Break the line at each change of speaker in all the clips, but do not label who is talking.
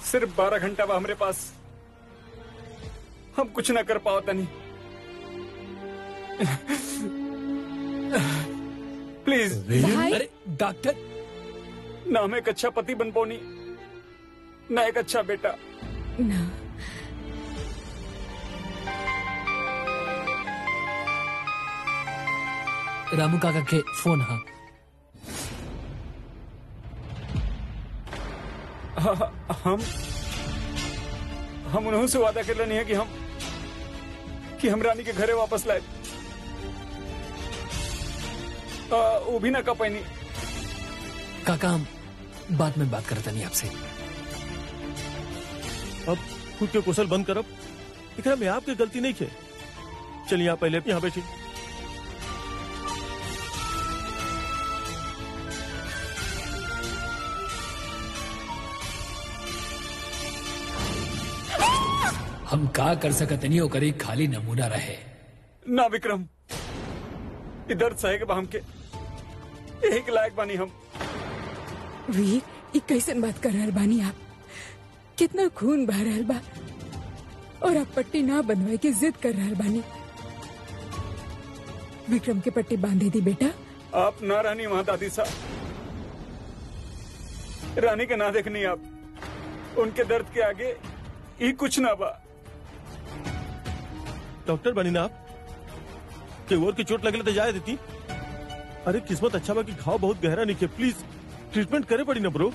सिर्फ बारह घंटा बा हमरे पास हम कुछ ना कर पाओ तनी प्लीज
भाई
अरे डॉक्टर
ना हम एक अच्छा पति बन पौनी ना एक अच्छा बेटा
ना
रामू काका के फोन हाँ
हम हम उन्हों से वादा कर नहीं है कि हम कि हम रानी के घरे वापस लाए आ, वो भी ना कर पैनी
काका हम बाद में बात करता नहीं आपसे
अब खुद के कुशल बंद करब एकरा में आपकी गलती नहीं है चलिए आप पहले यहाँ बैठी
हम का कर सकत नहीं ओकर एक खाली नमूना रहे
ना विक्रम इधर सहे के बा हमके यही के लायक बानी हम
वीर ये कैसन बात कर रहल बानी आप कितना खून बह रहल बा और आप पट्टी ना बनवाए के जिद कर रहल बानी विक्रम के पट्टी बांधे दी बेटा
आप ना रानी वहां दादी साहब रानी के ना देखनी आप उनके दर्द के आगे ये कुछ ना बा
डॉक्टर बनी ना आप के और की चोट लगले तो जाए देती अरे किस्मत अच्छा बा कि घाव बहुत गहरा नहीं है प्लीज ट्रीटमेंट करे पड़ी ना ब्रो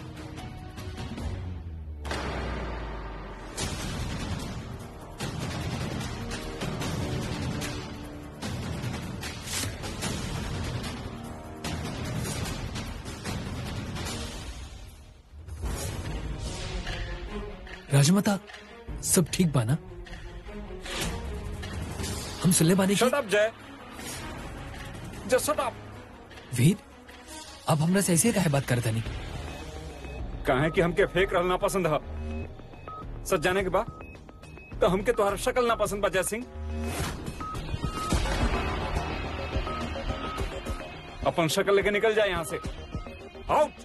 राजमाता सब ठीक बा ना हम सुनले बानी
शट
की
अप जय जस्ट शट अप
वीर अब हमरा से ऐसे काहे बात करता नहीं
कहे कि हमके फेक रहना पसंद है सच जाने के बाद तो हमके तुम्हारा शक्ल ना पसंद बा जय सिंह अपन शक्ल लेके निकल जाए यहाँ से आउट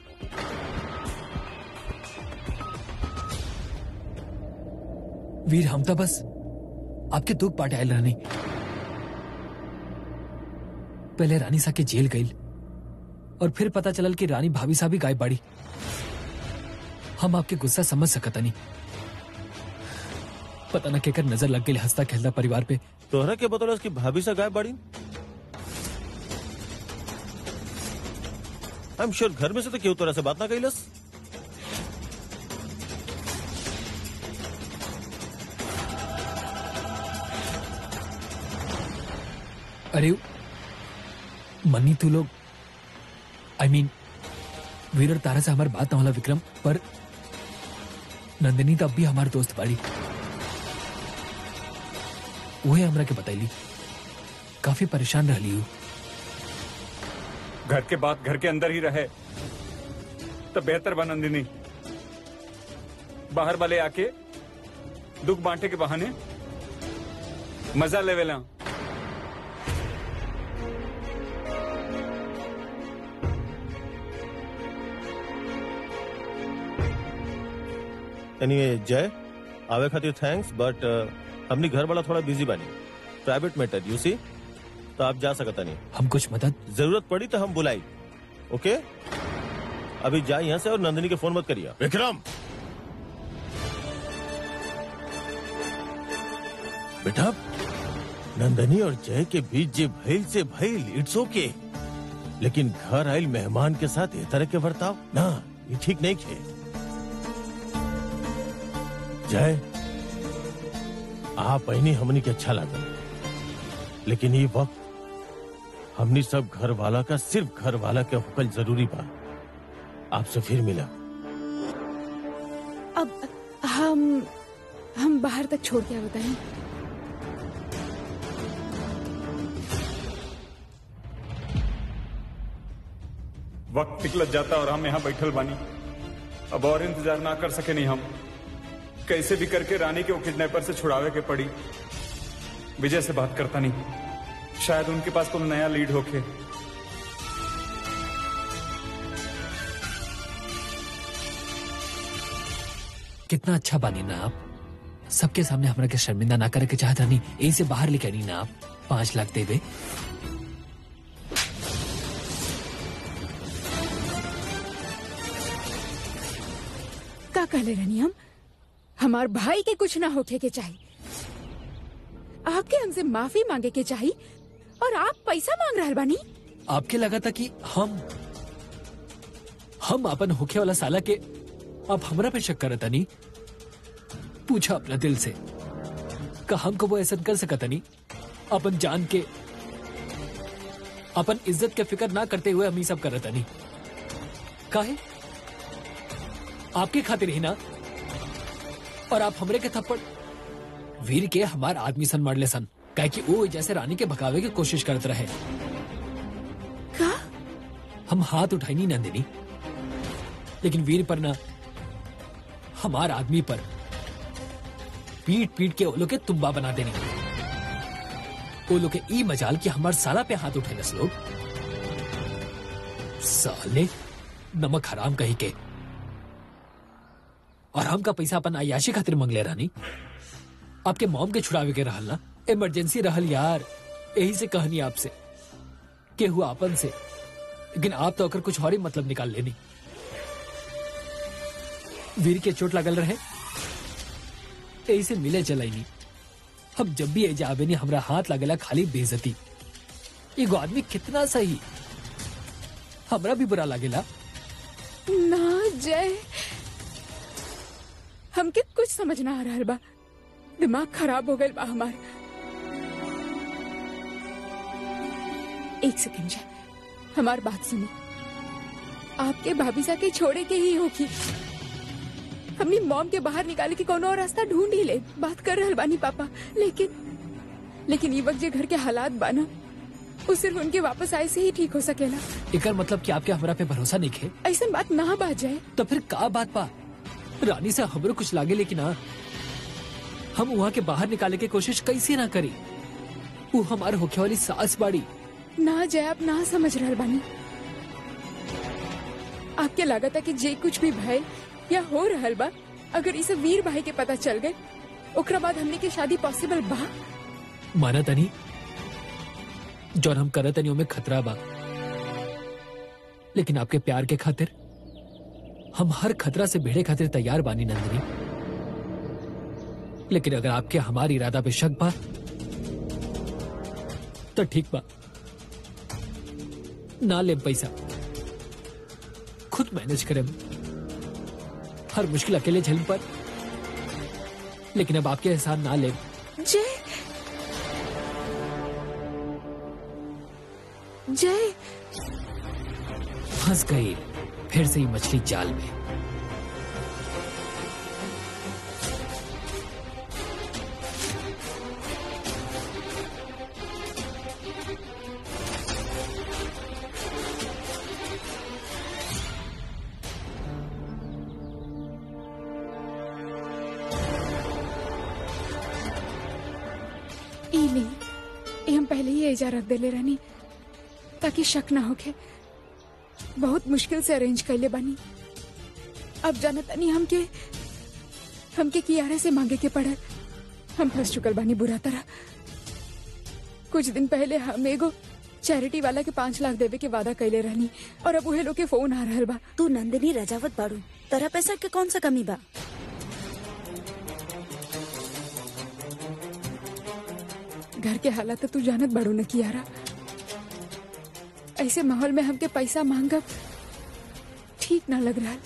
वीर हम तो बस आपके दुख पाटे आयल रहनी पहले रानी सा के जेल गई और फिर पता चलल कि रानी भाभी सा भी गायब बाड़ी हम आपके गुस्सा समझ सकता नहीं पता न केकर नजर लग गई हंसता खेलता परिवार पे
तोहरा के बतौल उसकी भाभी से गायब बाड़ी आई एम श्योर घर में से तो क्यों तोरा से बात ना कैलस
अरे मन्नी तू लोग आई मीन वीर और तारा से हमारी बात ना होला विक्रम पर नंदिनी तो अब भी हमारे दोस्त बाड़ी वही हमरा के बतैली काफी परेशान रहली हूँ
घर के बाद घर के अंदर ही रहे तो बेहतर बा नंदिनी बाहर वाले आके दुख बांटे के बहाने मजा लेवेला
एनीवे जय आवे खातिर थैंक्स बट हमनी घर वाला थोड़ा बिजी बानी प्राइवेट मैटर यू सी तो आप जा सकता नहीं
हम कुछ मदद
जरूरत पड़ी तो हम बुलाई ओके अभी जाए यहाँ से और नंदिनी के फोन मत करिए
विक्रम बेटा
नंदनी और जय के बीच जे भइल से भइल इट्स ओके लेकिन घर आयल मेहमान के साथ ये तरह के बर्ताव ना ये ठीक नहीं खे जय आप पहिनी हमनी के अच्छा लगा लेकिन ये वक्त हमनी सब घर वाला का सिर्फ घर वाला के हुकल जरूरी बा आपसे फिर मिला
अब हम हम बाहर तक छोड़ के बताएं
वक्त निकलत जाता और हम यहाँ बैठल बानी अब और इंतजार ना कर सके नहीं हम कैसे भी करके रानी के वो किडनैपर से छुड़ावे के पड़ी विजय से बात करता नहीं शायद उनके पास कोई नया लीड होके
कितना अच्छा बानी ना आप सबके सामने हमरा के शर्मिंदा ना करे के चाहत रहनी यही से बाहर लेके आनी ना आप पांच लाख दे दे
का कहले रहनी हम हमार भाई के कुछ ना होके के चाहिए आपके हमसे माफी मांगे के चाहिए और आप पैसा मांग रहा बानी
आपके लगा था कि हम हम अपन होखे वाला साला के आप हमरा पे शक करत नहीं पूछा अपना दिल से का हमको वो ऐसा कर सकता नहीं अपन जान के अपन इज्जत के फिक्र ना करते हुए हम ही सब करत नहीं काहे आपके खातिर ही ना और आप हमरे के थप्पड़ वीर के हमार आदमी सन मारले सन काहे कि वो जैसे रानी के भगावे की कोशिश करत रहे
का
हम हाथ उठाई नहीं नंदिनी लेकिन वीर पर ना हमार आदमी पर पीट पीट के ओलो के तुम्बा बना देनी ओलो के ई मजाल कि हमार साला पे हाथ उठे नस लोग साले नमक हराम कही के और हमका पैसा अपन अयाशी खातिर मंगले रानी आपके मॉम के छुड़ावे के रहल ना इमरजेंसी रहल यार यही से कहनी आपसे के हुआ अपन से लेकिन आप तो अगर कुछ और ही मतलब निकाल लेनी वीर के चोट लगल रहे यही से मिले चलाई नहीं हम जब भी एजा आवे नहीं हमरा हाथ लगेला खाली बेइज्जती एगो आदमी कितना सही हमरा भी बुरा लगेला
ना जय हमके कुछ समझ ना आ रहा बा दिमाग खराब हो गए बा हमार एक सेकंड जय हमार बात सुनी आपके भाभी सा के छोड़े के ही होगी हमने मॉम के बाहर निकाले के कोनो और रास्ता ढूंढ ही ले बात कर रहल बानी पापा लेकिन लेकिन ये वक्त जे घर के हालात बाना वो सिर्फ उनके वापस आए से ही ठीक हो सकेला
एकर मतलब कि आपके हमरा पे भरोसा नहीं है
ऐसा बात ना बात जाए
तो फिर का बात बा रानी से हमरो कुछ लागे लेकिन हाँ हम वहाँ के बाहर निकाले के कोशिश कैसे ना करी वो हमारे होखे वाली सास बाड़ी
ना जय आप ना समझ रहल बानी आपके लागत है कि जे कुछ भी भय या हो रहल बा अगर इसे वीर भाई के पता चल गए ओकरा बाद हमने के शादी पॉसिबल बा
माना तनी जौन हम करत तनी में खतरा बा लेकिन आपके प्यार के खातिर हम हर खतरा से भिड़े खातिर तैयार बानी नंदिनी लेकिन अगर आपके हमारी इरादा पे शक बा तो ठीक बा ना ले पैसा खुद मैनेज करें हर मुश्किल अकेले झेल पर लेकिन अब आपके एहसान ना ले
जय जय
फंस गई फिर से ही मछली जाल में
ई नहीं ये हम पहले ही एजा रख देले रहनी ताकि शक ना होके बहुत मुश्किल से अरेंज कर ले बानी अब जाना तनी हमके हमके कियारे से मांगे के पड़ल हम फंस चुकल बानी बुरा तरह कुछ दिन पहले हम एगो चैरिटी वाला के पाँच लाख देवे के वादा कैले रहनी और अब उहे लोग के फोन आ रहल बा
तू नंदिनी रजावत बाड़ू तरा पैसा के कौन सा कमी बा
घर के हालात तो तू जानत बड़ो न कियारा ऐसे माहौल में हमके पैसा मांगब ठीक ना लग रहा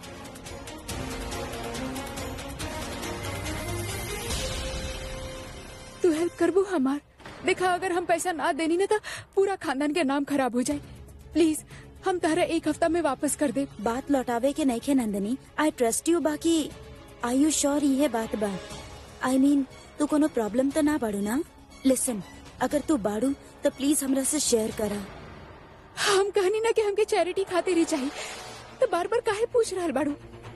तू हेल्प करबू हमार देखा अगर हम पैसा ना देनी ना तो पूरा खानदान के नाम खराब हो जाए प्लीज हम तारा एक हफ्ता में वापस कर दे
बात लौटावे के नहीं खे नंदिनी आई ट्रस्ट यू बाकी आई यू श्योर ये बात बा आई मीन तू कोनो प्रॉब्लम तो ना बाड़ू ना लिसन अगर तू बाड़ू तो प्लीज हमरा से शेयर करा
हम कहनी ना कि हमके चैरिटी खातिर ही चाहिए तो बार बार काहे पूछ रहा बाड़ू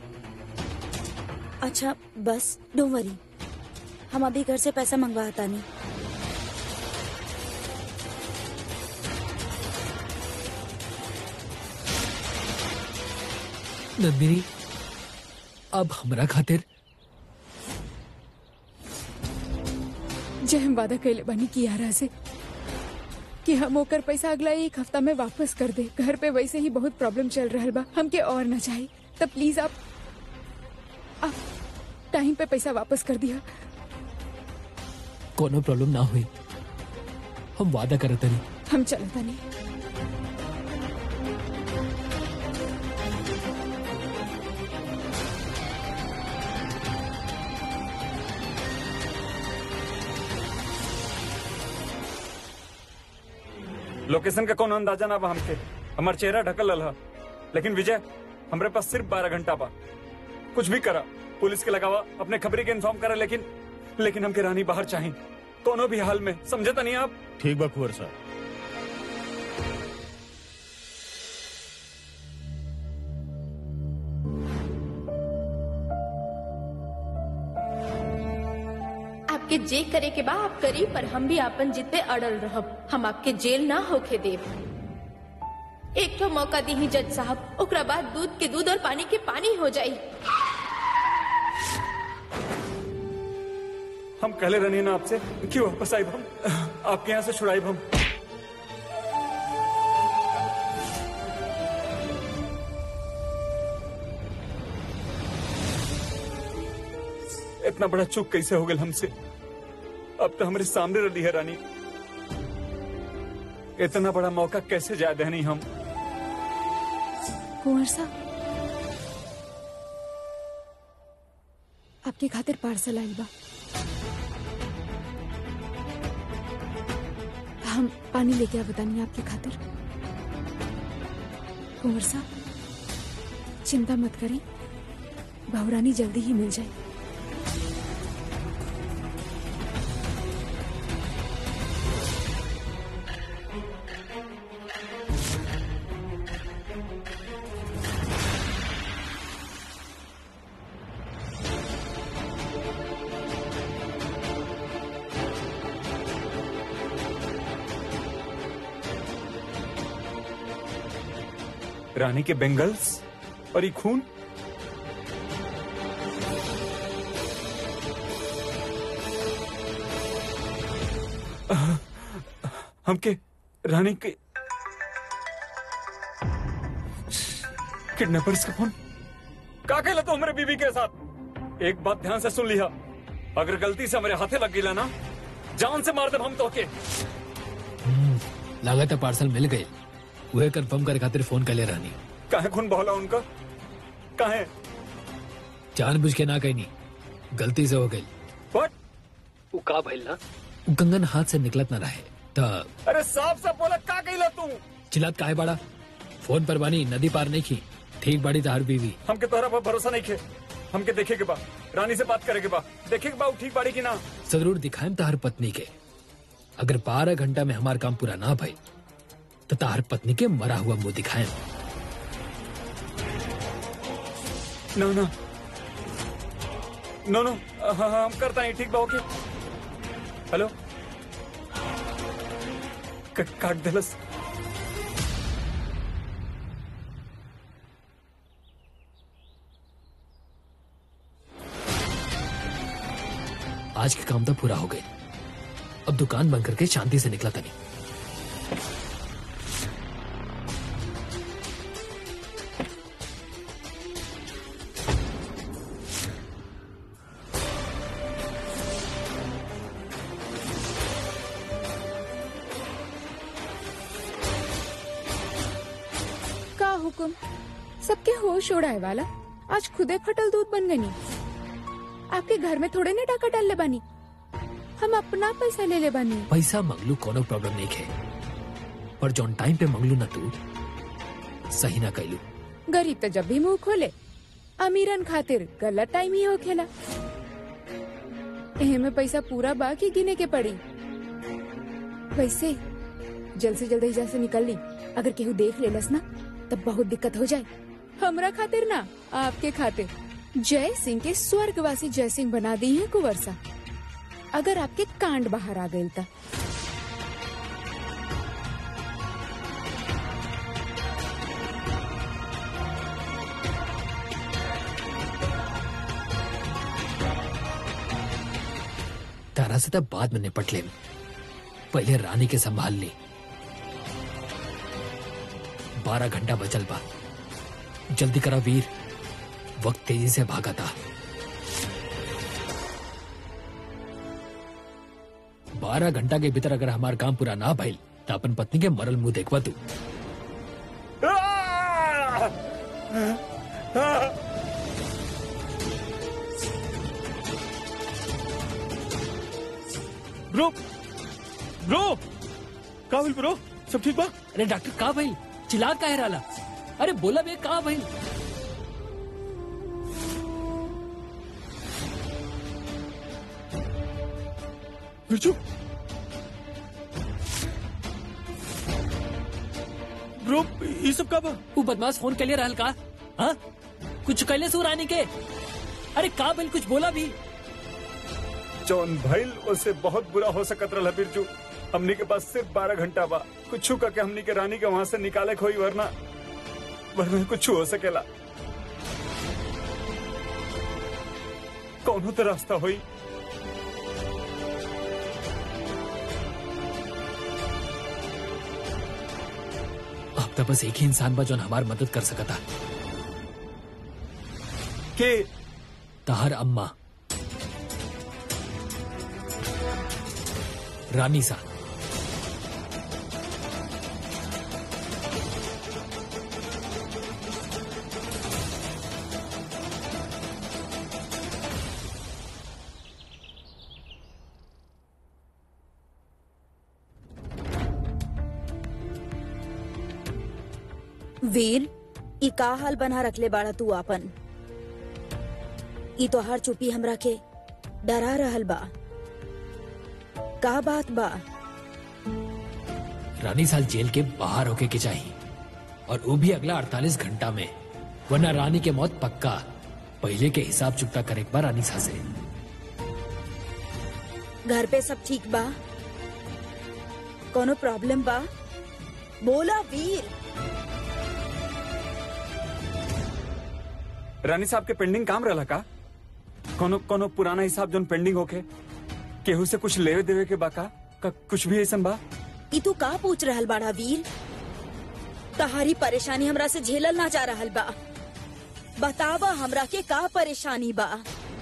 अच्छा बस डोंट वरी हम अभी घर से पैसा मंगवाता नहीं
नंदिनी अब हमरा खातिर
जय हम वादा कैले बानी कियारा से कि हम ओकर पैसा अगला एक हफ्ता में वापस कर दे घर पे वैसे ही बहुत प्रॉब्लम चल रहा बा हमके और न चाहिए तो प्लीज आप आप टाइम पे पैसा वापस कर दिया
कोनो प्रॉब्लम ना हुई हम वादा करत नहीं
हम चलता नहीं
लोकेशन का कौन अंदाजा ना बा हमके हमार चेहरा ढकल रहा लेकिन विजय हमरे पास सिर्फ बारह घंटा बा कुछ भी करा पुलिस के लगावा अपने खबरी के इन्फॉर्म करा लेकिन लेकिन हमके रानी बाहर चाहिए कोनो भी हाल में समझे तो नहीं आप
ठीक बा कुंवर साहब
आपके जे करे के बा आप करी पर हम भी आपन जिद पे अड़ल रहब हम आपके जेल ना होके देव एक तो मौका दी जज साहब ओकरा बाद दूध के दूध और पानी के पानी हो जाई
हम कहले रहनी ना आपसे क्यों वापस आए हम आपके यहाँ से छुड़ाई हम इतना बड़ा चूक कैसे हो गया हमसे अब तो हमारे सामने रही है रानी इतना बड़ा मौका कैसे जाए दहनी हम
कुंवर साहब आपके खातिर पार्सल आइल बा हम पानी लेके आ बतानी आपके खातिर कुंवर साहब चिंता मत करें बहुरानी जल्दी ही मिल जाए
रानी के बेंगल्स और ये खून आह, हमके रानी के किडनैपर्स का फोन का कहला तो हमारे बीवी के साथ एक बात ध्यान से सुन लिया अगर गलती से हमारे हाथे लग गई ना जान से मार दे हम तो के
लागत है पार्सल मिल गए वह कंफर्म करे खातिर फोन कर ले रानी
काहे खून बहला उनका काहे
जानबूझ के ना कहीं नहीं गलती से हो गई
व्हाट
वो का भइल ना वो कंगन हाथ से निकलत ना रहे त
अरे साफ साफ बोला का कहला तू
चिल्लात काहे बाड़ा फोन पर बानी नदी पार नहीं की ठीक बाड़ी तार बीवी
हमके तोहरा पर भरोसा नहीं खे हमके देखे के बा रानी से बात करे के बा देखे के बा उ ठीक बाड़ी की ना
जरूर दिखाएम तार पत्नी के अगर बारह घंटा में हमार काम पूरा ना भई तो तार पत्नी के मरा हुआ मुंह दिखाएम
ना ना नो नो हाँ हाँ हम करता नहीं ठीक बा ओके हेलो क- काट दिलस
आज के काम तो पूरा हो गए अब दुकान बंद करके शांति से निकला था नहीं
का हुकुम सबके होश उड़ाए वाला आज खुदे फटल दूध बन गनी आपके घर में थोड़े ने डाका डाल ले बानी हम अपना पैसा ले ले बानी
पैसा मंगलू कोनो प्रॉब्लम नहीं है पर जौन टाइम पे मंगलू ना तू सही ना कैलू
गरीब तो जब भी मुंह खोले अमीरन खातिर गलत टाइम ही हो खेला एहे में पैसा पूरा बाकी गिने के पड़ी वैसे जल्द से जल्द एहिजा से निकल ली अगर केहू देख लेलस ना तब बहुत दिक्कत हो जाए हमरा खातिर ना आपके खातिर जय सिंह के स्वर्गवासी जय सिंह बना दी है कुंवरसा अगर आपके कांड बाहर आ गई ता
तारा से तब बाद में निपट ले पहले रानी के संभाल ली बारह घंटा बचल बा जल्दी करा वीर वक्त तेजी से भागा था बारह घंटा के भीतर अगर हमार काम पूरा ना भइल तो अपन पत्नी के मरल मुंह देखवा तू
ब्रो ब्रो का हुई ब्रो सब ठीक बा
अरे डॉक्टर कहा भइल चिल्ला काहे रहा अरे बोला बे कहा भइल
बिरजू ब्रो ये सब का बा
तू बदमाश फोन के लिए रहल का हाँ कुछ कैले सू रानी के अरे का भइल कुछ बोला भी
जौन भइल उससे बहुत बुरा हो सकत रहा बिरजू हमनी के पास सिर्फ बारह घंटा बा कुछ के हमनी के रानी के वहां से निकाले खोई वरना वरना कुछ हो सकेला कौन तो रास्ता हुई
अब तो बस एक ही इंसान बा जोन हमार मदद कर सकता
के
तहर अम्मा रानी सा
वीर ई का हाल बना रखले बाड़ा तू आपन ई तो हर चुपी हमरा के डरा रहल बा का बात बा
रानी साल जेल के बाहर होके के चाहिए और वो भी अगला 48 घंटा में वरना रानी के मौत पक्का पहले के हिसाब चुकता करे एक बार रानी सा से
घर पे सब ठीक बा कोनो प्रॉब्लम बा बोला वीर
रानी साहब के पेंडिंग काम रहला का कोनो कोनो पुराना हिसाब जोन पेंडिंग होके केहू से कुछ लेवे देवे के बा का, का कुछ भी ऐसा बा
ई तू का पूछ रहल बाड़ा वीर तहारी परेशानी हमरा से झेलल ना जा रहल बा बतावा हमरा के का परेशानी बा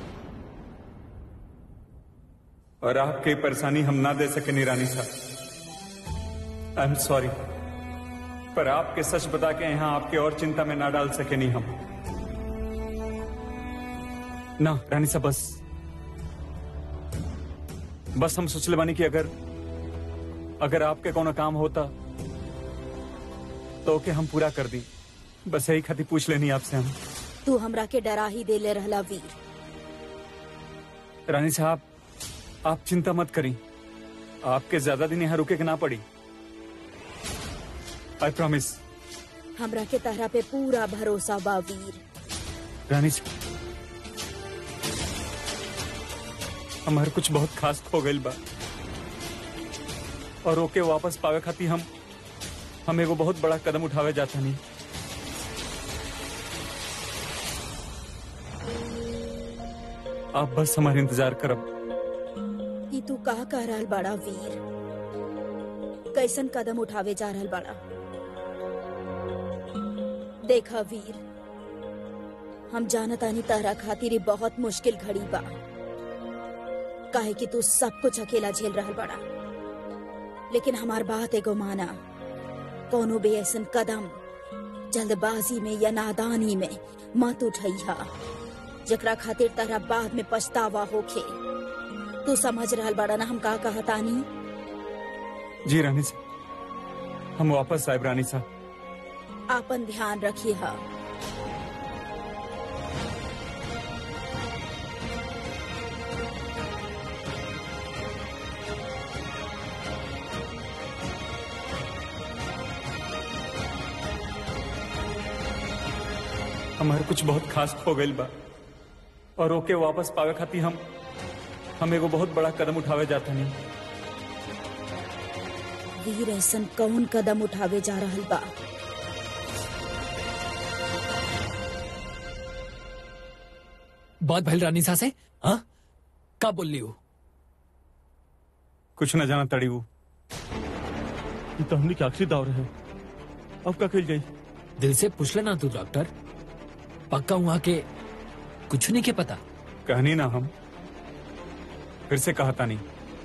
और आपकी परेशानी हम ना दे सके रानी साहब आई एम सॉरी पर आपके सच बता के यहाँ आपके और चिंता में ना डाल सके नहीं हम ना रानी साहब बस बस हम सोचले बानी कि अगर अगर आपके कोनो काम होता तो ओके हम पूरा कर दी बस यही खातिर पूछ लेनी आपसे हम
तू हमरा के डरा ही देले रहला वीर
रानी साहब आप चिंता मत करी आपके ज्यादा दिन यहाँ रुके के ना पड़ी आई प्रॉमिस
हमरा के तहरा पे पूरा भरोसा बा वीर
रानी साहब हमारे कुछ बहुत खास खो गइल बा और ओके वापस पावे खातिर हम हम एगो बहुत बड़ा कदम उठावे जाता नहीं आप बस हमारे इंतजार करब
ई तू का कह रहल बड़ा वीर कैसन कदम उठावे जा रहल बड़ा देखा वीर हम जानतानी तहरा खातिर ई बहुत मुश्किल घड़ी बा काहे कि तू सब कुछ अकेला झेल रहल बड़ा लेकिन हमार बात एगो माना कोनो भी ऐसन कदम जल्दबाजी में या नादानी में मत उठैहा जकरा खातिर तहरा बाद में पछतावा होखे तू समझ रहल बड़ा ना हम का कहतानी
जी रानी साहब हम वापस आए रानी साहब
आपन ध्यान रखिए हा
हमारे कुछ बहुत खास खो गइल बा और ओके वापस पावे खातिर हम हम एगो बहुत बड़ा कदम उठावे जाता नहीं
वीर ऐसन कौन कदम उठावे जा रहल बा
बहुत भइल रानी सा से हाँ का बोल ली हो
कुछ न जाना तड़ी वो
ये तो हमने के आखिरी दाव रहे अब का कल जाई
दिल से पूछ लेना तू डॉक्टर पक्का वहां के कुछ नहीं के पता
कहनी ना हम फिर से कहा था नहीं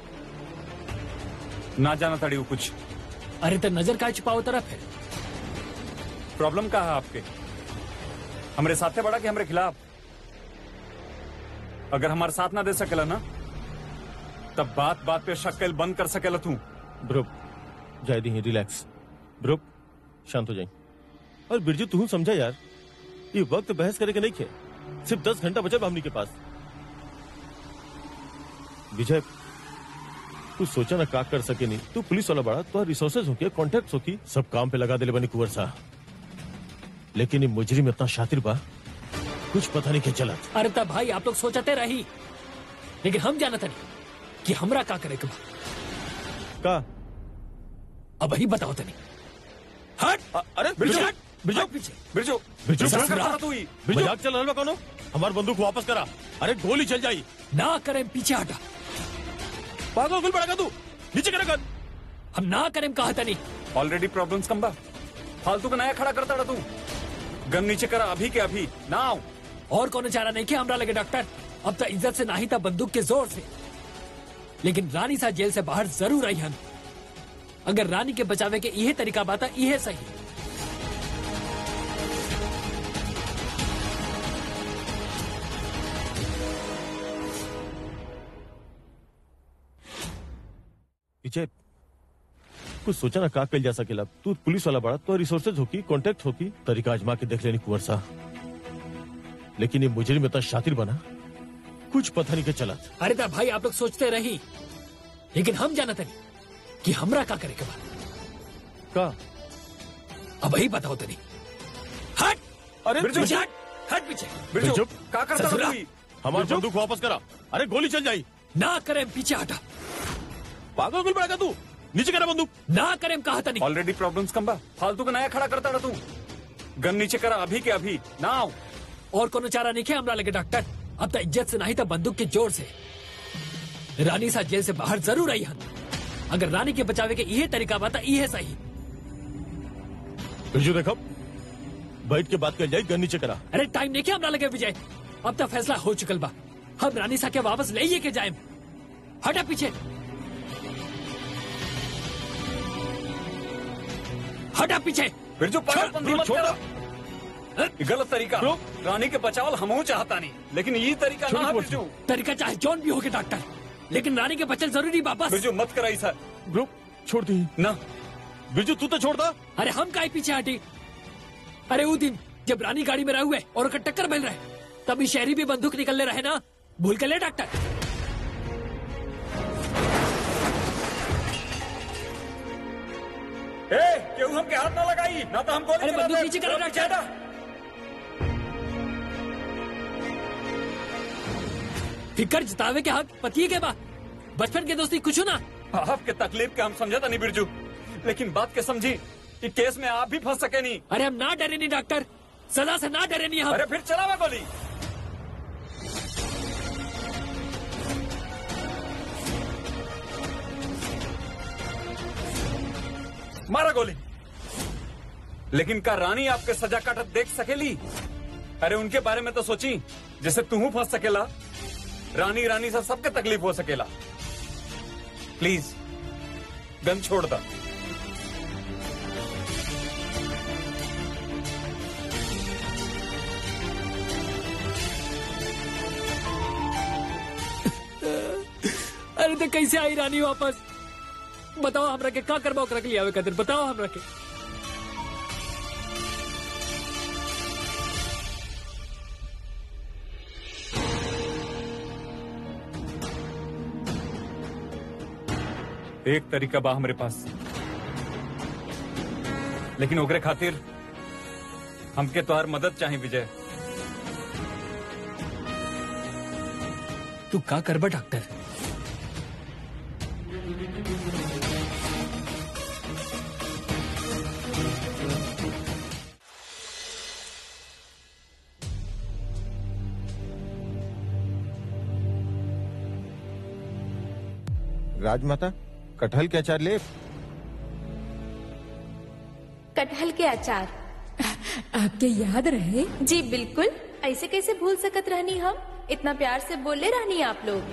ना जाना तड़ी वो कुछ
अरे तो नजर का छुपाओ तरफ है
प्रॉब्लम का है आपके हमरे साथे बड़ा कि हमरे खिलाफ अगर हमारे साथ ना दे सकेला ना तब बात बात पे शक्ल बंद कर सकेला तू
ब्रो जाए दी रिलैक्स ब्रो शांत हो जाए और बिरजू तू समझा यार ये वक्त बहस करे के नहीं खे सिर्फ दस घंटा बचा बा हमनी के पास विजय तू सोचा ना का कर सके नहीं तू पुलिस वाला बड़ा तो रिसोर्सेज होके कॉन्टेक्ट होकी सब काम पे लगा देले बनी कुंवर साहब लेकिन ये मुजरिम इतना शातिर बा कुछ पता नहीं के चलत
अरे तब भाई आप लोग सोचते रही लेकिन हम जानते नहीं कि हमरा का करे के बा
का
अब ही बताओ तनी हट
अ- अरे
बिरजू!
हट
बिरजू!
हट पीछे
बिरजू
बिरजू,
क्या
बिरजू!
करता तू ही?
मजाक चल रहा बा कौनो हमार बंदूक वापस करा अरे गोली चल जाई
ना करें पीछे हटा
पागल गुल पड़ेगा तू नीचे करे कर
हम ना करें कहा तनी
ऑलरेडी प्रॉब्लम्स कम बा फालतू का नया खड़ा करता रहा तू गन नीचे करा अभी के अभी ना आओ
और कोनो चारा नहीं कि हमरा लगे डॉक्टर अब तो इज्जत से नहीं था बंदूक के जोर से लेकिन रानी सा जेल से बाहर जरूर आई हम अगर रानी के बचावे के यही तरीका बाता यही सही
विजय कुछ सोचा ना का कल जा सकेला तू पुलिस वाला बड़ा तो रिसोर्सेज होकी कांटेक्ट होकी तरीका आजमा के देख लेनी कुंवर साहब लेकिन ये मुजरिम इतना शातिर बना कुछ पता नहीं के चला
अरे ता भाई आप लोग सोचते रही लेकिन हम जानते नहीं कि हमरा का करे के बाद
का
अब ही बताओ तनी हट
अरे
बिरजू!
पीछे हट हट पीछे
बिरजू
बिरजू!
क्या करता रहा
ससुरा!
तू ही?
हमारी बंदूक वापस करा अरे गोली चल जाई
ना करें पीछे हटा
पागल गुल पड़ेगा तू नीचे करा बंदूक
ना करें कहा तनी
ऑलरेडी प्रॉब्लम्स कम बा फालतू का नया खड़ा करता रहा तू गन नीचे करा अभी के अभी ना आओ
और कोनो चारा नहीं है हमरा लगे डॉक्टर अब तो इज्जत से नहीं था बंदूक के जोर से रानी सा जेल से बाहर जरूर आई हम अगर रानी के बचावे के यही तरीका बाता यही सही
बिरजू देखो बैठ के बात कर जाए गन नीचे करा
अरे टाइम नहीं क्या हमरा लगे विजय अब तो फैसला हो चुकल बा हम रानी सा के वापस ले ही के जाए हटा पीछे हटा पीछे
बिरजू पागलपंती
छोड़,
मत
छोड़
करो ये गलत तरीका
ब्रो।
रानी के बचाव हम चाहता नहीं लेकिन ये तरीका
छोड़,
ना है
छोड़,
बिरजू
तरीका चाहे जौन भी होगे डॉक्टर लेकिन रानी के बचल जरूरी वापस
बिरजू मत कराई सर
ग्रुप छोड़ दी
ना
बिरजू तू तो छोड़ दा
अरे हम काहे पीछे हटी अरे वो दिन जब रानी गाड़ी में रहे हुए और ओकर टक्कर मिल रहे तभी शहरी भी बंदूक निकलने रहे ना भूल कर ले डॉक्टर
ए क्यों हमके हाथ ना लगाई ना तो हम गोली
अरे
चला
बंदूक
दे।
नीचे करो,
चलो,
डॉक्टर।
हटा।
फिकर जितावे के हक पति के बा बचपन के दोस्ती कुछ ना
आपके तकलीफ के हम समझा नहीं बिरजू लेकिन बात के समझी कि केस में आप भी फंस सके नहीं
अरे हम ना डरे नहीं डॉक्टर सजा से ना डरे नहीं हम
अरे फिर चला मैं गोली मारा गोली लेकिन का रानी आपके सजा काटत देख सकेली अरे उनके बारे में तो सोची जैसे तू फंस सकेला रानी रानी से सबके तकलीफ हो सकेला प्लीज गन छोड़ दा
अरे तो कैसे आई रानी वापस बताओ हमरा के का करबा ओकरा के लिए आवे खातिर बताओ हमरा के
एक तरीका बा हमारे पास लेकिन ओकरे खातिर हमके तोहार मदद चाहे विजय
तू का करबा डॉक्टर
राजमाता कटहल के अचार ले
कटहल के अचार
आपके याद रहे
जी बिल्कुल ऐसे कैसे भूल सकत रहनी हम इतना प्यार से बोले रहनी आप लोग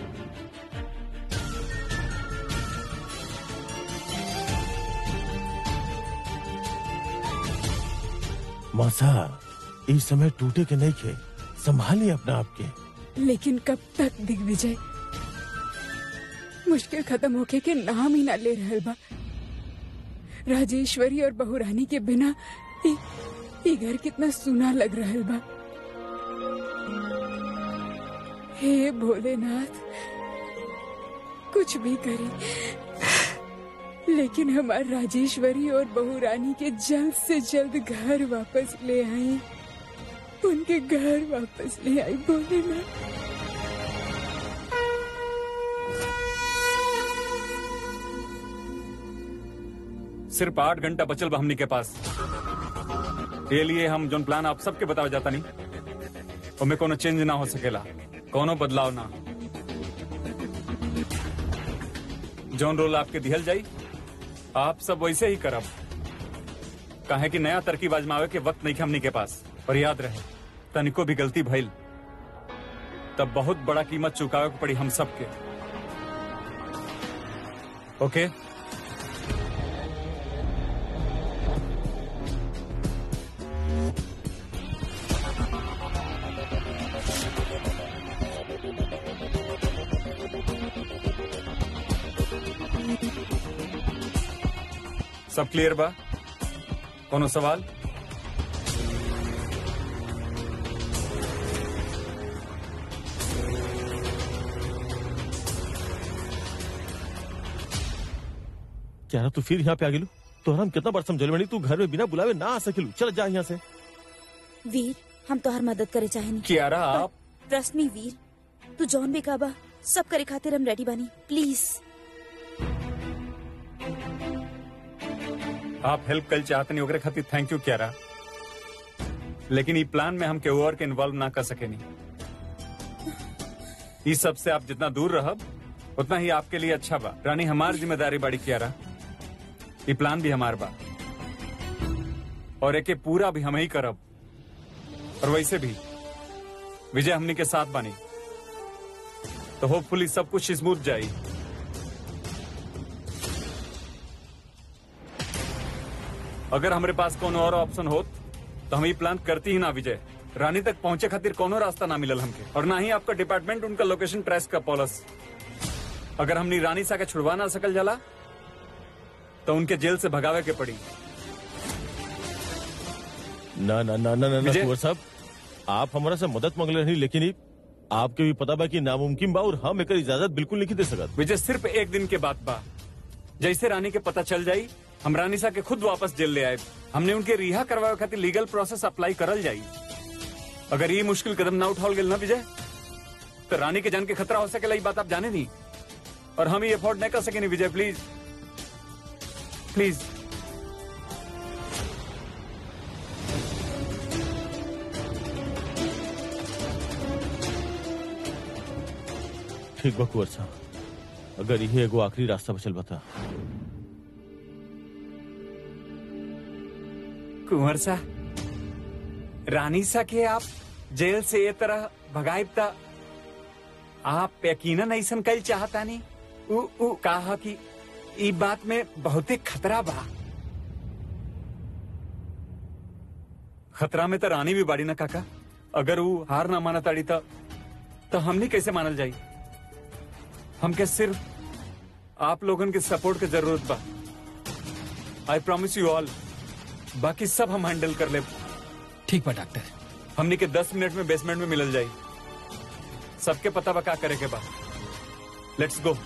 मौसा इस समय टूटे के नहीं खे संभालिए अपना आपके
लेकिन कब तक दिग्विजय मुश्किल खत्म होके के नाम ही ना ले रहल बा राजेश्वरी और बहुरानी के बिना ई ई घर कितना सुना लग रहल बा हे भोलेनाथ कुछ भी करी लेकिन हमार राजेश्वरी और बहुरानी के जल्द से जल्द घर वापस ले आई उनके घर वापस ले आई भोलेनाथ
सिर्फ आठ घंटा बचल बा हमनी के पास ये लिए हम जोन प्लान आप सबके बतावे जाता नहीं उनमें कोनो चेंज ना हो सकेला कोनो बदलाव ना जोन रोल आपके दिहल जाई आप सब वैसे ही करब काहे कि नया तरकीब आजमावे के वक्त नहीं हमनी के पास और याद रहे तनिको भी गलती भइल तब बहुत बड़ा कीमत चुकावे के पड़ी हम सबके ओके सब क्लियर बा कोनो सवाल
क्या तू फिर यहाँ पे आ गेलू तो हम कितना बार समझल बनी तू घर में बिना बुलावे ना आ सकेलू चल जा यहाँ से
वीर हम तोहर मदद करे चाहेनी
कियारा आप
ट्रस्ट मी वीर तू जौन भी काबा सब करे खातिर हम रेडी बानी प्लीज
आप हेल्प कल चाहते नहीं ओकरे खातिर थैंक यू क्यारा लेकिन ई प्लान में हम केहू और के इन्वॉल्व ना कर सके नहीं इस सब से आप जितना दूर रहब उतना ही आपके लिए अच्छा बा रानी हमार जिम्मेदारी बाड़ी क्यारा ई प्लान भी हमार बा और एके पूरा भी हम ही करब और वैसे भी विजय हमनी के साथ बानी तो होपफुली सब कुछ स्मूथ जाई अगर हमारे पास कोनो और ऑप्शन होत तो हम ये प्लान करती ही ना विजय रानी तक पहुंचे खातिर कोनो रास्ता ना मिलल हमके और ना ही आपका डिपार्टमेंट उनका लोकेशन ट्रेस का पॉलस अगर हमनी रानी सा के छुड़वा ना सकल जाला तो उनके जेल से भगावे के पड़ी
ना ना ना ना ना, ना
विजय।
कुंवर साहब आप हमारा से मदद मांगले नहीं लेकिन ई आपके भी पता बा कि नामुमकिन बा और हम एकर इजाजत बिल्कुल नहीं दे सकत
विजय सिर्फ एक दिन के बाद बा जैसे रानी के पता चल जाई हम रानी सा के खुद वापस जेल ले आए हमने उनके रिहा करवावे खातिर लीगल प्रोसेस अप्लाई करल जाई अगर ये मुश्किल कदम ना उठाओ गेल ना विजय तो रानी के जान के खतरा हो सकेला ये बात आप जाने नहीं और हम ये अफोर्ड नहीं कर सके नहीं विजय प्लीज प्लीज
ठीक बा कुंवर साहब अगर यही एगो आखिरी रास्ता बचल बता
कुंवर सा रानी सा के आप जेल से ये तरह भगाइब ता आप यकीनन ऐसन कल चाहता नहीं उ, उ कहा कि ई बात में बहुते खतरा बा खतरा में तो रानी भी बाड़ी ना काका अगर वो हार ना माना ताड़ी तो, तो हमनी कैसे मानल जाई हमके सिर्फ आप लोगन के सपोर्ट की जरूरत बा आई प्रॉमिस यू ऑल बाकी सब हम हैंडल कर ले
ठीक बा डॉक्टर
हमनी के दस मिनट में बेसमेंट में मिलल जाई सबके पता बा का करे के बा लेट्स गो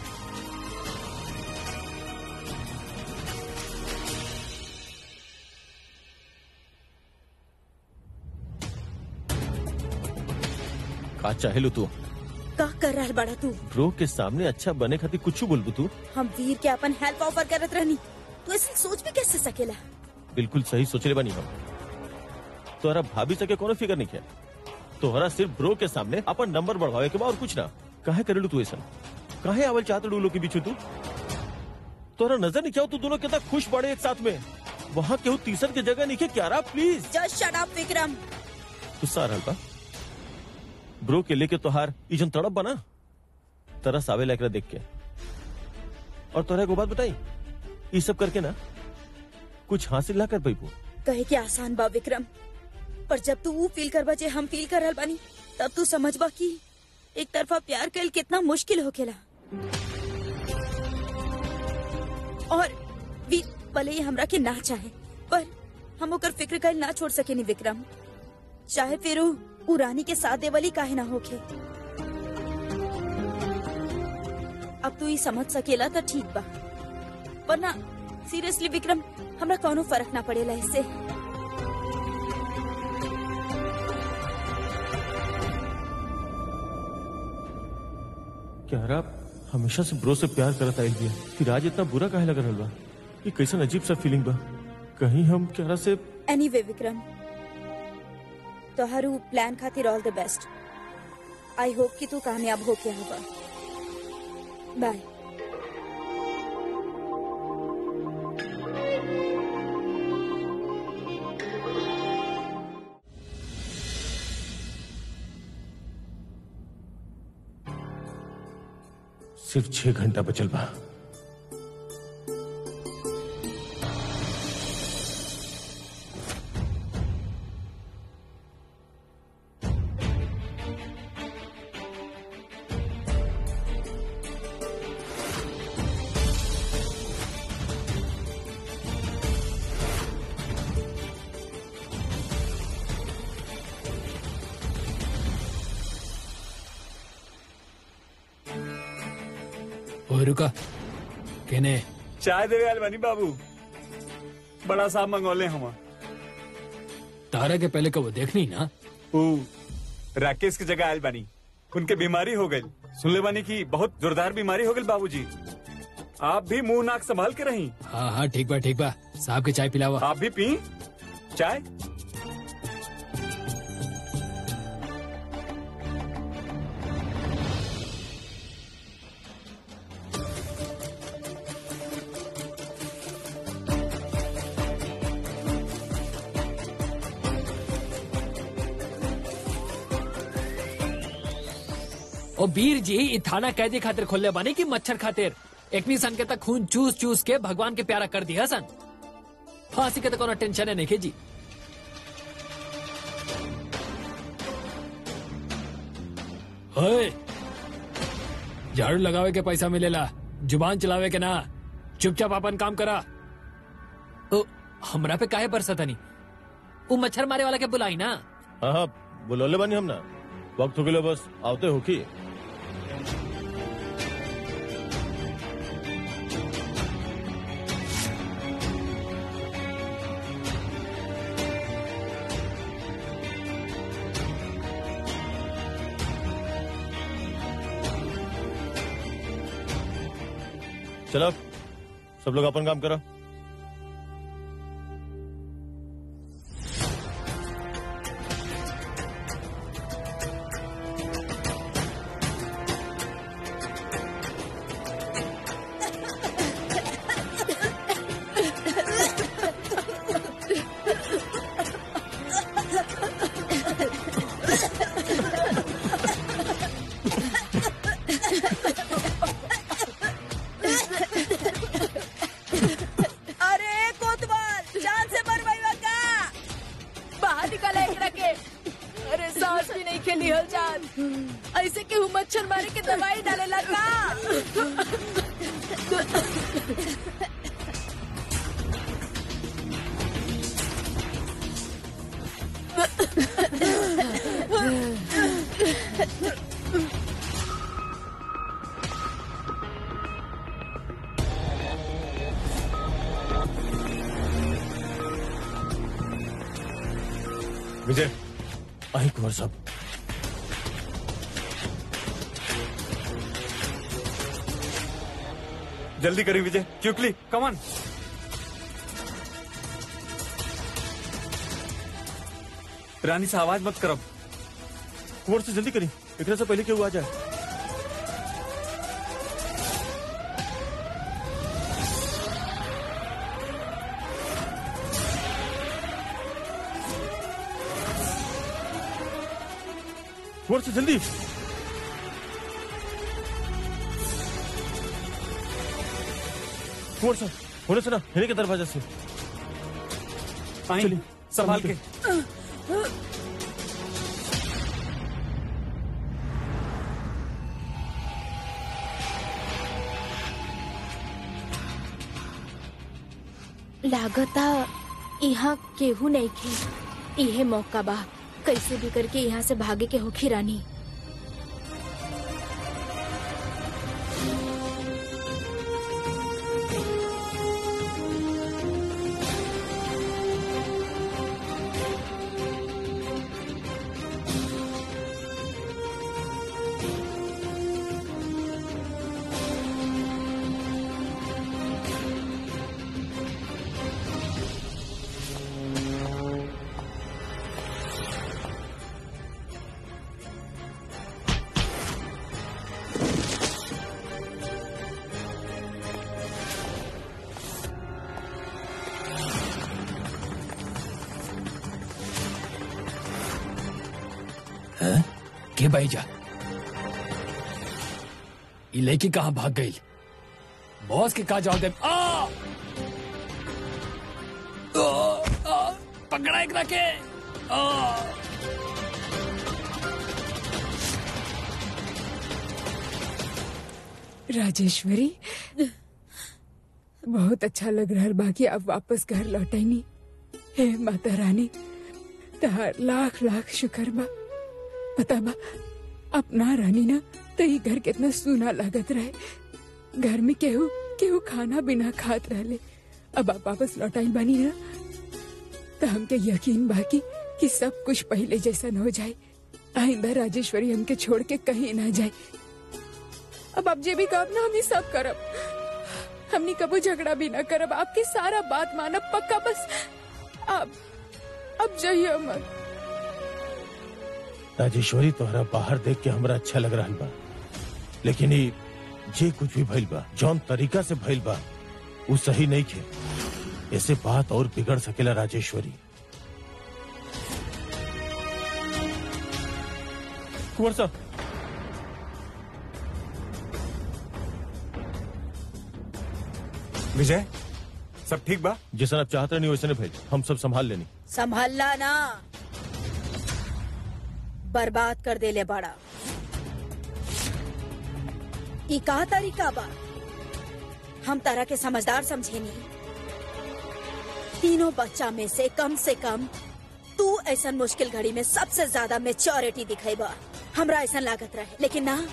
का चाहेलू तू
का कर रहा बड़ा तू
ब्रो के सामने अच्छा बने खातिर कुछ बोलबू तू
हम वीर के अपन हेल्प ऑफर करत रहनी तू ऐसे सोच भी कैसे सकेला
बिल्कुल सही सोचले बनी हम तोहरा भाभी सके कोनो फिकर नहीं किया तोहरा सिर्फ ब्रो के सामने अपन नंबर बढ़वावे के बा और कुछ ना काहे करेलू तू ऐसा काहे आवल चाहत डूलो के बीच में तू तोरा नजर नहीं क्या तू दोनों कितना खुश पड़े एक साथ में वहाँ केहू तीसर की जगह नहीं क्या रहा please
just shut up Vikram
गुस्सा आ रहल बा ब्रो के लेके तोहार इजन तड़प बना तरस आवे एकरा देख के और तोरा को बात बताई ये सब करके ना कुछ हासिल ना कर पैबू
कहे के आसान बा विक्रम पर जब तू वो फील करबा जे हम फील कर रहल बानी तब तू समझबा कि एक तरफा प्यार कल कितना मुश्किल होखेला और वी भले ही हमरा के ना चाहे पर हम ओकर फिक्र कल ना छोड़ सकेनी विक्रम चाहे फिर उ उ रानी के साथ देवली काहे ना होखे अब तू ही समझ सकेला तो ठीक बा वरना सीरियसली विक्रम हमरा कोनो फर्क ना पड़ेला इससे
क्या रहा हमेशा से ब्रो से प्यार करत आइल बिया फिर आज इतना बुरा काहे लग रहल बा ये कैसन अजीब सा फीलिंग बा कहीं हम क्यारा से
एनीवे विक्रम तोहारू प्लान खातिर all the best I hope कि तू कामयाब हो के होगा बाय
सिर्फ छह घंटा बचल बा
ओए रुका केने
चाय देवे आयल बानी बाबू बड़ा साहब मंगौले हम
तारा के पहले कब देखनी ना
ऊ राकेश की जगह आयल बानी उनके बीमारी हो गई सुनले बानी की बहुत जोरदार बीमारी हो गई बाबूजी आप भी मुंह नाक संभाल के रही
हाँ हाँ ठीक बा ठीक बा साहब के चाय पिलावा
आप भी पी चाय
ओ वीर जी ई थाना कैदी खातिर खोलले बानी की मच्छर खातिर एकनी सन के तक खून चूस चूस के भगवान के प्यारा कर दिया सन फांसी के तो कोनो टेंशन है नहीं जी ओए झाड़ू लगावे के पैसा मिलेला जुबान चलावे के ना चुपचाप अपन काम करा ओ हमरा पे काहे बरसत नहीं वो मच्छर मारे वाला के बुलाई ना
हाँ हाँ बुलौले बानी हम ना वक्त हो गए बस आवते हो की चलो सब लोग अपन काम करो
अरे कोतवाल जान से मरवाइवा का
बाहर निकाला एकरा के अरे सांस भी नहीं खेली हल जान ऐसे केहू मच्छर मारे के दवाई डाले लगा
विजय आई कुंवर साहब
जल्दी करी विजय क्यूकली कमान रानी से आवाज मत करब
कुंवर से जल्दी करी एकरा से पहले क्यों आ जाए कुंवर से जल्दी कुंवर साहब होने से ना हिने के दरवाजा से
आई
चलिए,
संभाल के
लागता यहाँ केहू नहीं खे इहे मौका बा कैसे भी करके यहाँ से भागे के होखी रानी
हैं? के भाई जा ये लेके कहा भाग गई बॉस के कहा जाओ दे आ! आ, आ, पकड़ा एक रखे आ!
राजेश्वरी बहुत अच्छा लग रहा है बाकी अब वापस घर लौटैनी हे माता रानी तहार लाख लाख शुक्र बा पता बा अपना रानी ना तो ये घर कितना सूना लागत रहे घर में केहू केहू खाना बिना खात रहले अब आप वापस लौटाई बानी ना तो हमके यकीन बाकी कि सब कुछ पहले जैसा न हो जाए आइंदा राजेश्वरी हमके छोड़ के कहीं ना जाए अब आप जे भी काम ना हम ही सब करब हमनी कबो झगड़ा भी ना करब आपकी सारा बात मानब पक्का बस आप अब जाइए मत
राजेश्वरी तोहरा बाहर देख के हमरा अच्छा लग रहा बा लेकिन ये जे कुछ भी भइल बा जौन तरीका से भइल बा वो सही नहीं खे ऐसे बात और बिगड़ सकेला राजेश्वरी कुंवर साहब
विजय सब ठीक बा
जैसा आप चाहते नहीं वैसे भेज हम सब संभाल लेनी
संभालना ना बर्बाद कर देले बड़ा ई का तरीका बा हम तरह के समझदार समझेनी तीनों बच्चा में से कम से कम तू ऐसा मुश्किल घड़ी में सबसे ज्यादा मेच्योरिटी दिखेबा हमरा ऐसा लागत रहे लेकिन ना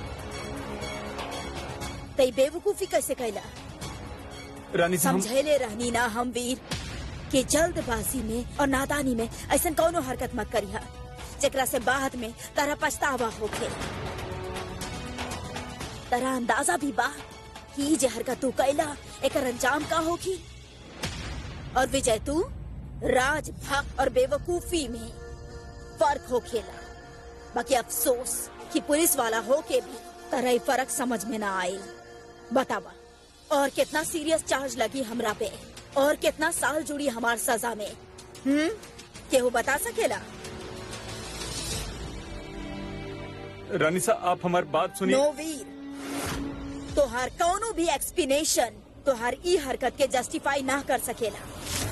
तई बेवकूफी कैसे कैला
रानी से हम
समझेले रहनी ना हम वीर कि जल्दबाजी में और नादानी में ऐसा कौनो हरकत मत करिहा जेकरा से बाद में तारा पछतावा होखे तारा अंदाजा भी बा कि ई जे हरकत तू कैला एकर अंजाम का होगी और विजय तू राज भक्त और बेवकूफी में फर्क होखेला बाकी अफसोस कि पुलिस वाला होके भी तरह ई फर्क समझ में ना आए बतावा और कितना सीरियस चार्ज लगी हमरा पे और कितना साल जुड़ी हमार सजा में हम्म केहू बता सकेला
रानी साहब आप हमारी बात सुनिए
नो वीर तोहार कौनो भी एक्सप्लेनेशन तोहार ई हरकत के जस्टिफाई ना कर सकेला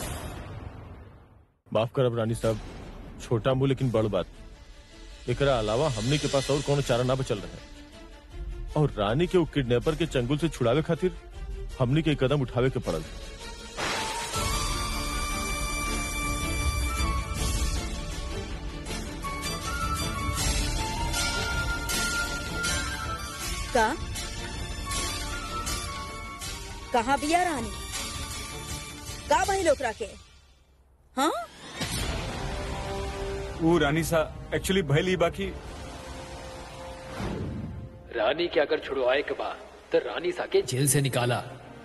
माफ करब रानी साहब छोटा मुंह लेकिन बड़ बात एकरा अलावा हमने के पास और कोनो चारा ना बचल रहे और रानी के वो किडनैपर के चंगुल से छुड़ावे खातिर हमने के कदम उठावे के पड़ल
का कहाँ बिया रानी का भाई ओकरा के हाँ
वो रानी साहब एक्चुअली भैली बाकी
रानी के अगर छुड़वाए के बाद तो रानी साके जेल से निकाला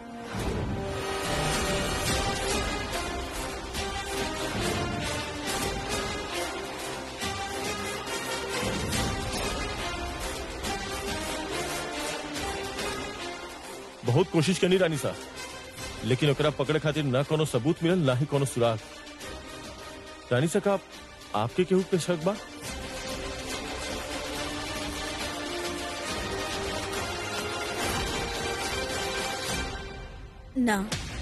बहुत कोशिश करनी रानी साहब लेकिन ओकरा पकड़े खातिर ना कोनो सबूत मिलल ना ही कोनो सुराग रानी साहब आप आपके केहू पे शक बा
ना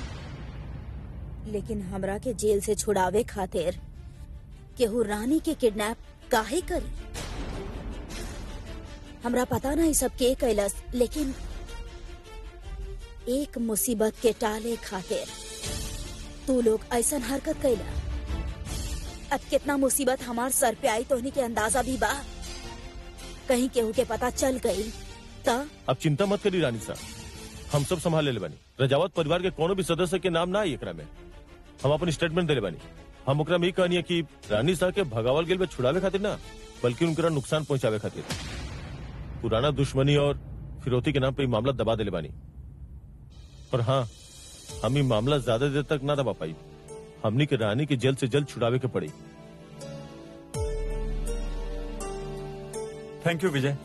लेकिन हमरा के जेल से छुड़ावे खातिर केहू रानी के किडनैप काहे करी हमरा पता नहीं सब के कैलस लेकिन एक मुसीबत के टाले खातिर तू लोग ऐसा हरकत कैला अब कितना मुसीबत हमार सर पे आई तोहनी के अंदाजा भी बा कहीं केहू के पता चल गई ता
अब चिंता मत करी रानी साहब हम सब संभाल ले बानी रजावत परिवार के कोनो भी सदस्य के नाम ना आई एकरा में हम अपन स्टेटमेंट देले बानी हम ओकरा में ई कहनी है कि रानी साहब के भगावल गेल में छुड़ावे खातिर ना बल्कि उनकरा नुकसान पहुंचावे खातिर पुराना दुश्मनी और फिरौती के नाम पे ई मामला दबा देले बानी पर हाँ हम ई मामला ज्यादा देर तक ना दबा पाई हमनी के रानी के जल्द से जल्द छुड़ावे के पड़ी
थैंक यू विजय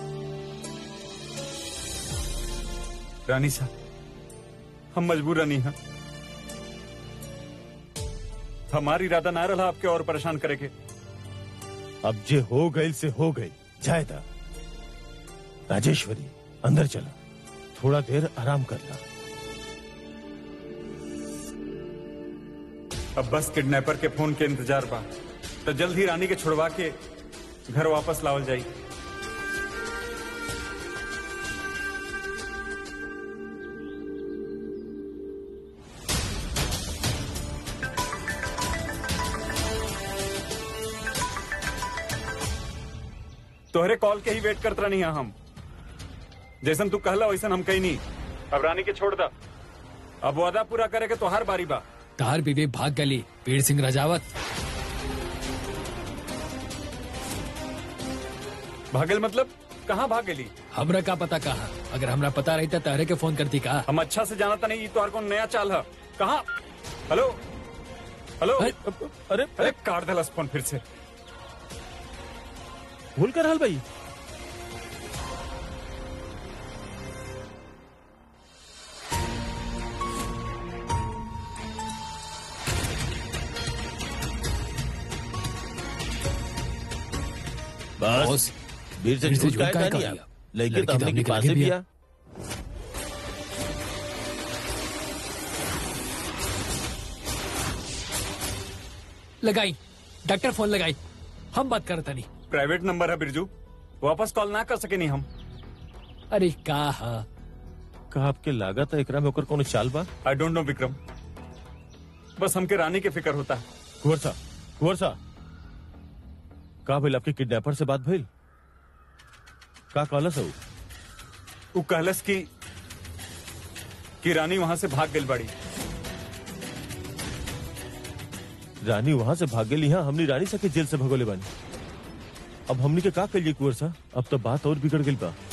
रानी साहब हम मजबूर नहीं हैं हमारी इरादा ना रहा आपके और परेशान करे के
अब जे हो गई से हो गई जायदा राजेश्वरी अंदर चला थोड़ा देर आराम कर ला
अब बस किडनैपर के फोन के इंतजार बा तो जल्द ही रानी के छुड़वा के घर वापस लावल जाई तोहरे कॉल के ही वेट करत रहनी है हम जैसन तू कहला वैसन हम कही नहीं अब रानी के छोड़ दा अब वादा पूरा करे के तो हर बारी बा
तार बीवे भाग गली वीर सिंह रजावत
भागल मतलब कहाँ भाग गेली
हमरा का पता कहा अगर हमरा पता रहता तहरे के फोन करती का
हम अच्छा से जानता नहीं तो कौन नया चाल है कहाँ हेलो हेलो
अरे,
अरे
अरे काट दलस फोन फिर से
भूल कर हाल भाई बस
बॉस,
वीर से
वीर से
झूठ
झूठ
काहे
काहे
कहानी
कहा
आप
लिया?
लड़के
लड़की
तो हमने के पास
लगे
भी
भी
आ
लगाई डॉक्टर फोन लगाई हम बात करता नहीं
प्राइवेट नंबर है बिरजू वापस कॉल ना कर सके नहीं हम
अरे का हा
का आपके लागत है एकरा में ओकर कोनो चाल बा
आई डोंट नो विक्रम बस हमके रानी के फिक्र होता है
कुंवर सा कुंवर सा का भइल आपके किडनैपर से बात भइल का कहलस है उ?
वो कहलस की कि रानी वहां से भाग गई बड़ी
रानी वहां से भाग गेली यहाँ हमनी रानी सके जेल से भगोले बानी अब हमनी के का करिए कुंवर सा अब तो बात और बिगड़ गई बा